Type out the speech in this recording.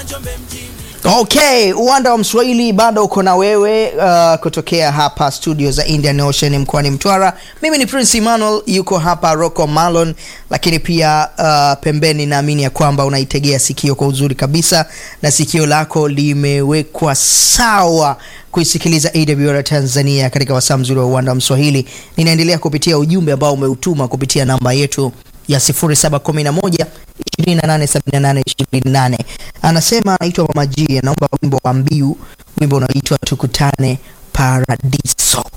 Okay, uwanda wa Mswahili bado uko na wewe uh, kutokea hapa studio za Indian Ocean mkoani Mtwara. Mimi ni Prince Emmanuel, yuko hapa Rocco Malon, lakini pia uh, pembeni naamini ya kwamba unaitegea sikio kwa uzuri kabisa na sikio lako limewekwa sawa kuisikiliza AWR Tanzania katika wasaa mzuri wa uwanda wa Mswahili. Ninaendelea kupitia ujumbe ambao umeutuma kupitia namba yetu ya 0711 287828. Anasema anaitwa Mama G, anaomba wimbo wa Mbiu, wimbo unaoitwa Tukutane Paradiso.